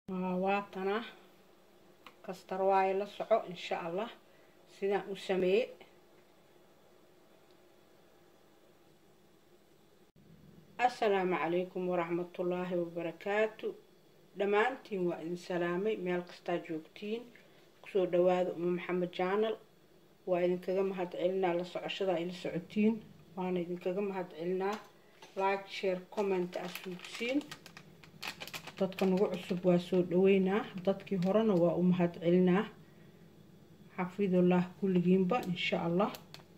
waatana kastar waayo la soco insha allah sidaan u sameeye assalaamu calaykum waraxmatullaahi wabarakaatu dhammaantiin waa idin salaamay meel kastaa joogtiin kusoo dhawaada uma maxamed jaanal waa idinkaga mahad celinaa la socoshada ay la socotiin waana idinkaga mahad celinaa like share comment asuugsiin dadka nagu cusub waa soo dhaweynaa dadkii horena waa u mahad celinaa xafidullah kulligiinba insha allah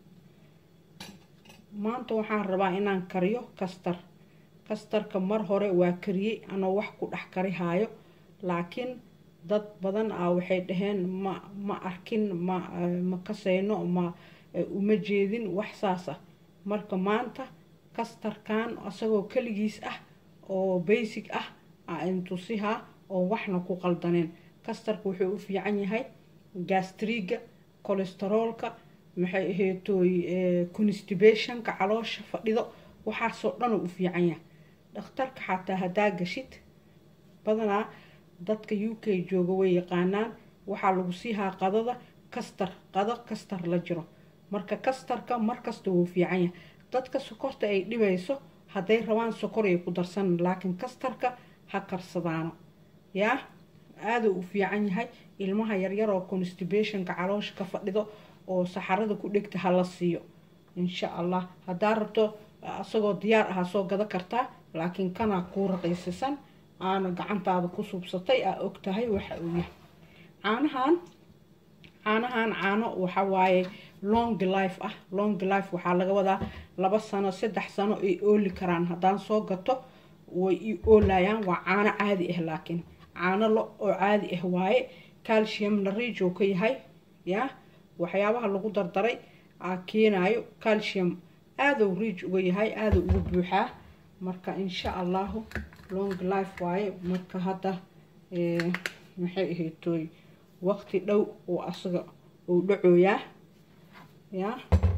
maanta waxaan rabaa inaan kariyo kastar kastarka mar hore waa kariyey anoo wax ku dhex karihaayo laakiin dad badan ah waxay dhaheen ma ma arkin ma ma kasayno ma uma jeedin wax saas ah marka maanta kastarkan isagoo keligiis ah oo basic ah intusihaa oo waxna ku qaldaneen kastarka wuxuu u fiican yahay gastriga colesteroolka maxay aheetoy constibationka caloosha fadhido waxaasoo dhan u fiican yahay dhakhtarka xataa haddaa gashid badanaa dadka u k jooga way yaqaanaan waxaa lagu siihaa qadada kastar qado kastar la jiro marka kastarka markasta wuu fiican yahay dadka sokorta ay dhibayso hadday rabaan sokor ay ku darsan laakiin kastarka ha karsadaano yaa aaduu u fiican yahay ilmaha yaryar oo constibationka caloosha ka fadhido oo saxarada ku dhegta hala siiyo insha allah haddaa rabto isagoo diyaar ahaa soo gado kartaa laakiin kanaa kuu raqiisisan aana gacantaada ku suubsatay aa og tahay waxa uu yahay caanahan caanahan caano waxa waaye long life ah long life waxaa laga wadaa laba sano saddex sano ay ooli karaan haddaan soo gato way i oolayaan waa caano caadi ah laakiin caano lo oo caadi ah waaye calciumna riij oo ka yahay yaa waxyaabaha lagu dardaray aa keenayo calcium aaduu riij uga yahay aaduu uga buuxaa marka insha allahu long life waaye marka hadda maxay ahaytoy waqti dhow oo asaga uu dhacooyaa yaa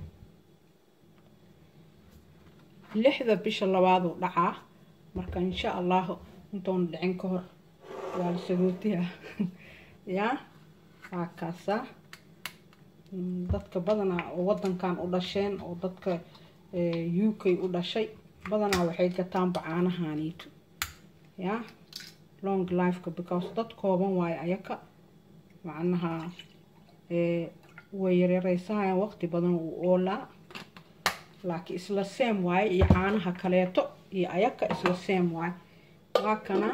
lixda bisha labaaduu dhacaa marka insha allahu intoona dhicin ka hor waa la sagootiyaa yaa waa kaasaa dadka badanaa oo wadankan u dhasheen oo dadka u k u dhashay badanaa waxay gataanba caanahaaniito yaa long lifeka because dad kooban waayo ayaka macnaha way yareereysahayaan waqti badan uu oolaa laakiin isla seem waaye iyo caanaha kaleeto iyo ayaka isla seem waaye waa kana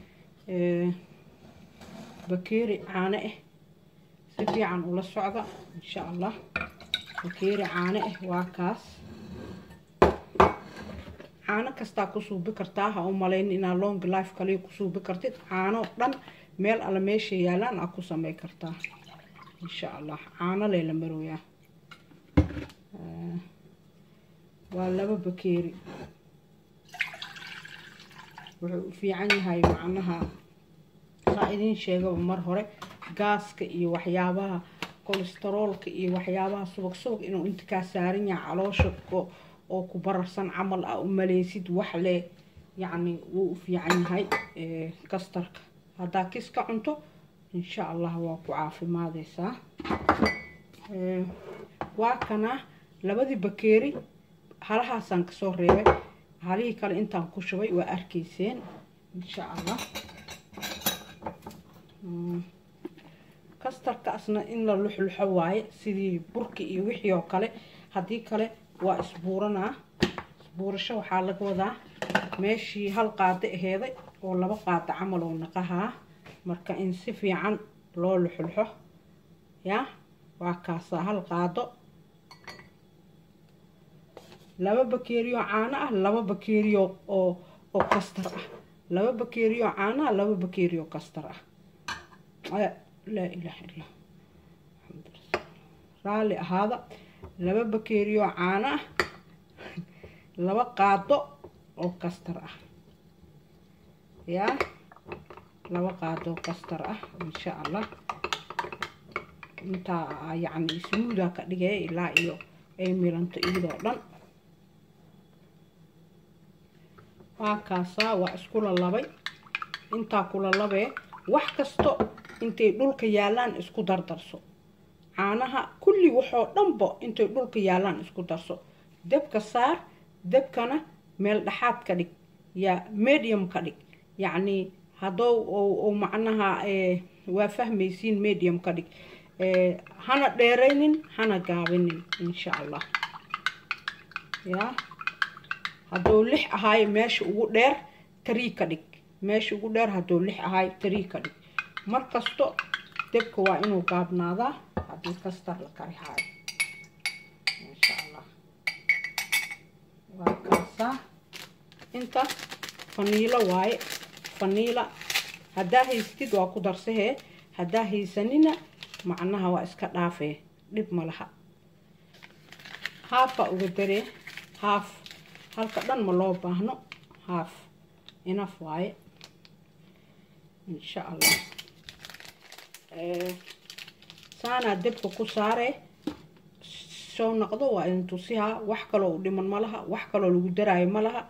bakeeri caano ah si fiican ula socda insha allah bakeeri caano ah waa kaas caano kastaa ku suubi kartaa ha u malayn inaa long life kaliya ku suubi kartid caano dhan meel alla meesha yaalaan aa ku samey kartaa insha allah caano lee la marooyaa waa laba bakeeri wuxuu u fiican yahay macnaha saa idiin sheegaba mar hore gaaska iyo waxyaabaha kolesteroolka iyo waxyaabaha subag subag inuu inta kaa saaran yahay caloosha oo ku bararsan camal ah u maleysid wax leh yacni wuu u fiican yahay kastarka haddaa kis ka cunto insha allah waa ku caafimaadeysaa waa kana labadii bakeeri halahaasaan kasoo reebay halihii kale intaan ku shubay waa arkayseen insha allah kastarkaasna in la luxluxo waaye sidii burki iyo wixii oo kale haddii kale waa isbuuranaa isbuurasho waxaa laga wadaa meeshii hal qaado aheeday oo laba qaado camal oo naqahaa marka in si fiican loo luxluxo yaa waa kaasaa hal qaado laba bakeeriyo caano ah laba bakeeriyo oo oo kastar ah laba bakeeriyo caano ah laba bakeeriyo kastar ah laa ilaaha illa raalli ahaada laba bakeeriyo caano ah laba qaado oo kastar ah yaa laba qaado kastar ah insha allah intaa yacni ismuuda ka dhigaya ilaa iyo ay milanto iyadoo dhan waa kaasaa waa isku lalabay intaa kula labee wax kasto intay dhulka yaalaan isku dardarso caanaha kulli waxoo dhanba intay dhulka yaalaan isku darso debka saar debkana meel dhexaad ka dhig yaa medium ka dhig yacnii haddou u macnaha waa fahmaysiin medium ka dhig hana dheeraynin hana gaabinin insha allah yaa hadduu lix ahaayo meesha ugu dheer tarii ka dhig meesha ugu dheer hadduu lix ahaayo tarii ka dhig mar kasto debka waa inuu gaabnaadaa haddii kastar la kari haayo insha allah waa kaasaa inta faniilo waaye faniila haddaa haystid waa ku darsahee haddaa haysanina macnaha waa iska dhaafee dhib ma laha haafaa uga daree haaf halka dhan ma loo baahno haaf inaf waaye insha allah saanaa debka ku saaree soo noqdo waa idin tusihaa wax kaloo u dhiman ma laha wax kaloo lagu daraayo ma laha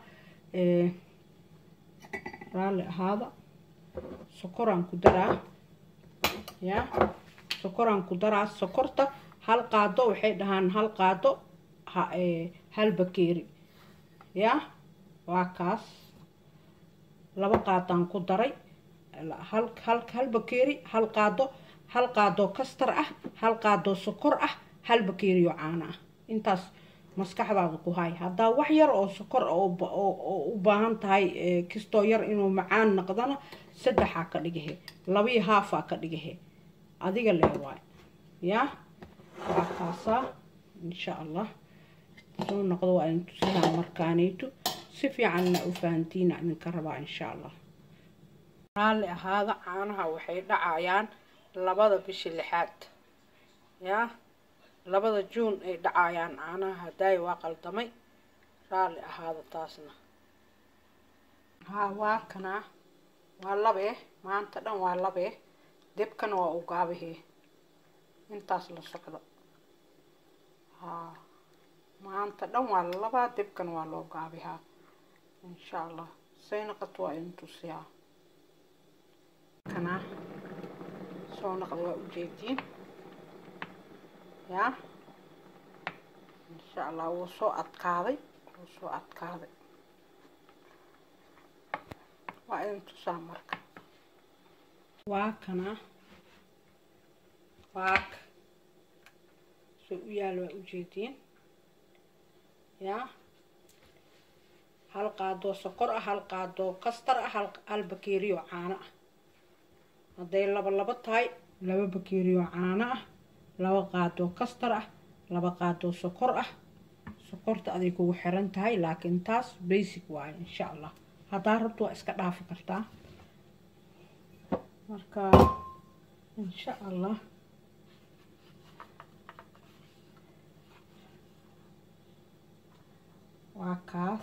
raalli ahaada sokoraan ku daraa yaa sokoraan ku daraa sokorta hal qaado waxay dhahaan hal qaado hal bakeeri yaa waa kaas laba qaadaan ku daray hal hal hal bakeeri hal qaado hal qaadoo kastar ah hal qaadoo sokor ah hal bakeeriyo caano ah intaas maskaxdaada ku hay haddaa wax yar oo sokor oo u baahan tahay kistoo yar inuu macaan noqdana saddexaa ka dhigahe labii haafaa ka dhigahe adiga lee waay yaa waa kaasaa insha allah soo noqdo waa idin tusihaa markaanayto si fiicanna u fahantiina idinka rabaa insha allah raalli ahaada caanaha waxay dhacayaan labada bishi lixaad yaa labada juun ay dhacayaan caanaha hadaayi waa qaldamay raalli ahaada taasna haa waa kanaa waa labee maanta dhan waa labee debkana waa u gaabahee intaas la socdo haa maanta dhan waa labaa debkana waa loo gaabihaa insha allah say naqato waa idin tusiyaa kanaa soo naqda waa ujeediin yaa insha allah wuu soo adkaaday wuu soo adkaaday waa idin tusaa marka waa kana waak soo u yaal waa ujeediin yaa hal qaadoo sokor ah hal qaadoo kastar ah hal bakeeriyo caano ah hadday laba labo tahay laba bakeeriyo caano ah laba qaadoo kastar ah laba qaadoo sokor ah sokorta aday kugu xiran tahay laakiin taas basic waaye insha allah haddaa rabto waa iska dhaafi kartaa marka insha allah waa kaas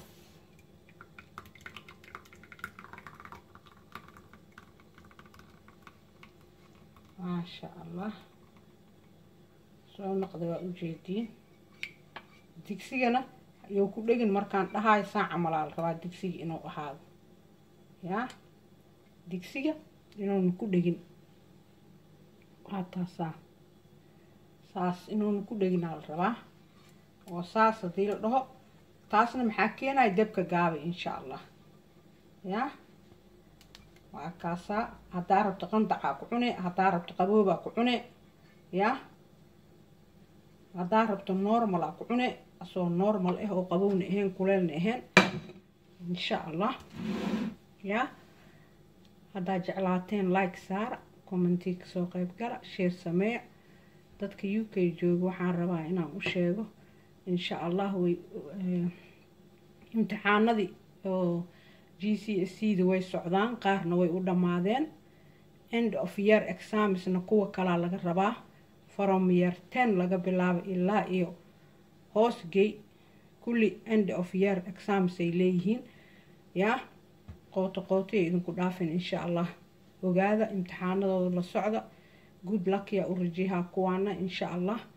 maasha allah soo noqda waa ujeediin digsigana ayuu ku dhegin markaan dhahayo saaca malaal rabaa digsiga inuu ahaado yaa digsiga inuuna ku dhegin waa taasaa saas inuuna ku dheginaa la rabaa oo saas haddii la dhaho taasna maxaa keenaya debka gaabay insha allah yaa waa kaasaa haddaa rabto qandacaa ku cune haddaa rabto qaboobaa ku cune yaa haddaa rabto normalaa ku cune asoo normal ah oo qabowna ahayn kuleelna ahayn insha allah yaa haddaa jeclaateen like saara commentii kasoo qeyb gala sheer sameeya dadka u k jooga waxaan rabaa inaan u sheego insha allah way imtixaanadii oo g c s c da way socdaan qaarna way u dhammaadeen end of year examsna kuwa kalaa laga rabaa from year ten laga bilaabo ilaa iyo hoosgey kulli end of year exams ay leeyihiin yaa qooto qootoya idinku dhaafin insha allah ogaada imtixaanadooda la socda good luck yaa u rajiyahaa kuwaana insha allah